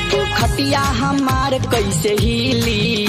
अब खटिया हमार कैसे हिली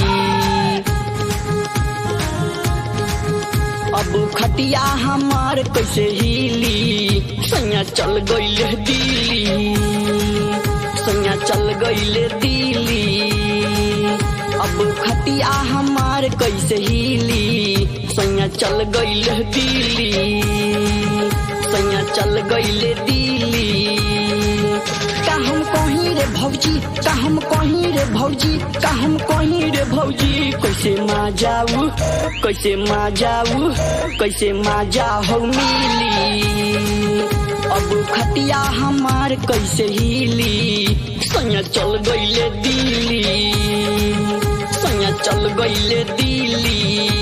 अब खटिया हमार कैसे हिली सैया चल गईले दिल्ली सैया चल गईले दिल्ली अब खटिया हमार कैसे हिली सैया चल गईले दिल्ली सैया चल गईले दिल्ली का हम कहीं रे भौजी का हम कहीं रे भौजी का हम कहीं रे भौजी कैसे मा जाऊ कैसे मा जाऊ कैसे मा जाऊ मिली अब खटिया हमार कैसे हिली सैया चल गईले दिल्ली सैया चल गईले दिल्ली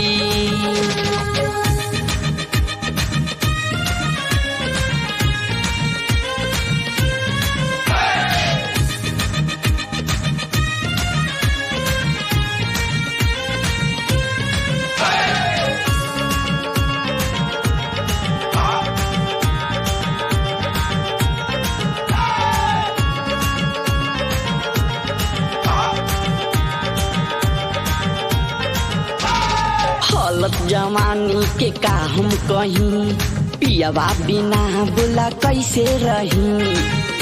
हालत जवानी के का हम कहीं पियवा बिना बोला कैसे रही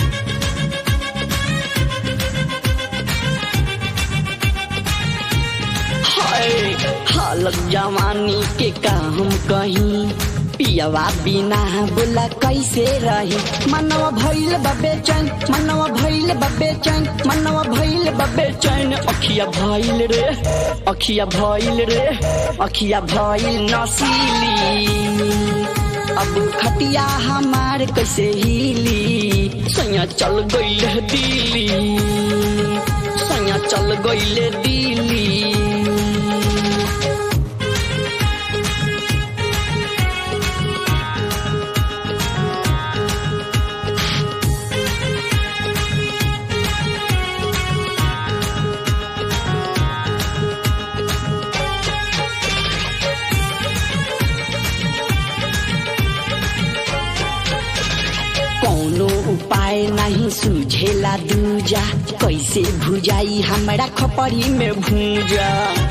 हाय हालत जवानी के का हम कहीं पियवा बिना बोला कैसे रही मनवा भइल बबे चैन मनवा भइल बबे चैन मनवा भइल बबे चैन अखिया भइल रे अखिया भइल रे अखिया भइल नसीली अब खटिया हमार कैसे हिली सैया चल गईल दिल्ली सैया चल गईल दिल्ली कौनो उपाय नहीं सूझेला दूजा कैसे भुजाई हमरा खपरी में भूजा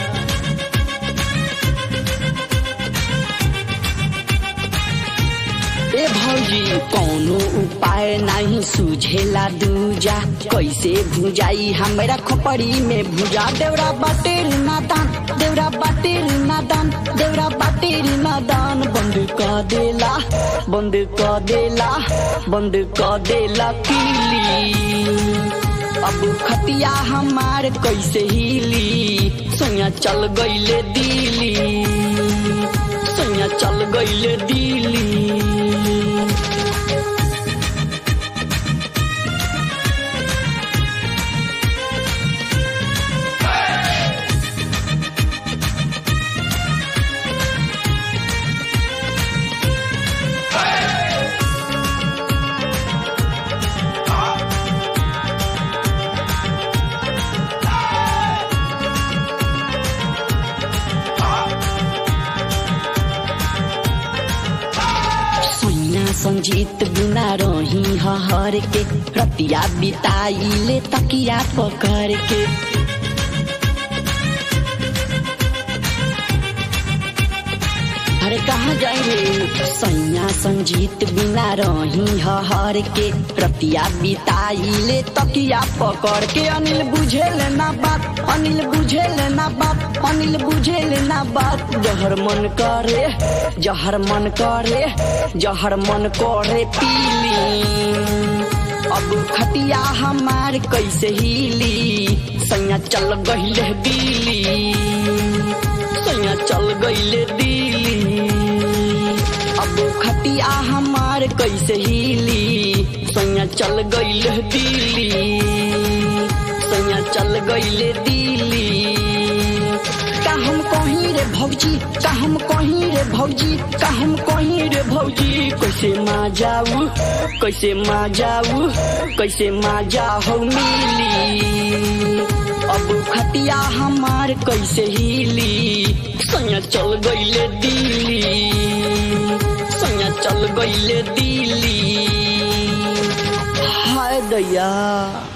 ए भौजी कौनो उपाय नहीं सूझेला दूजा कैसे भुजाई हमरा खपरी में भुजा देवरा बाटेर नादान देवरा बाटेर नादान देवरा बाटेर नादान बंद कर देला बंद कर देला बंद कर देला किली अब खटिया हमार कैसे हिली सैया चल गईले दिल्ली सैया चल गईले दिल्ली सैना संजीत बिना रही हर के रतिया बिताइले तकिया पकड़ के अरे कहाँ जाइले सैया संजीत बिना रही हर के रतिया बिताइले तकिया पकड़ के अनिल बुझेल ना बात अनिल बुझेल ना बात अनिल बुझेल ना बात जहर मन करे जहर मन करे जहर मन करे पीली अब खटिया हमार कैसे हिली सैया चल गईले दिल्ली सैया चल गईले दिल्ली अब खटिया हमार कैसे हिली सैया चल गईले दिल्ली सैया चल गईले दिल्ली का हम कहीं रे भौजी का हम कहीं रे भौजी का हम कहीं रे भौजी कैसे मा जाऊ कैसे मा जाऊ कैसे मा जाऊ मिली अब खटिया हमार कैसे हिली सैया चल गईले दिल्ली सैया चल गईले दिल्ली हाय दैया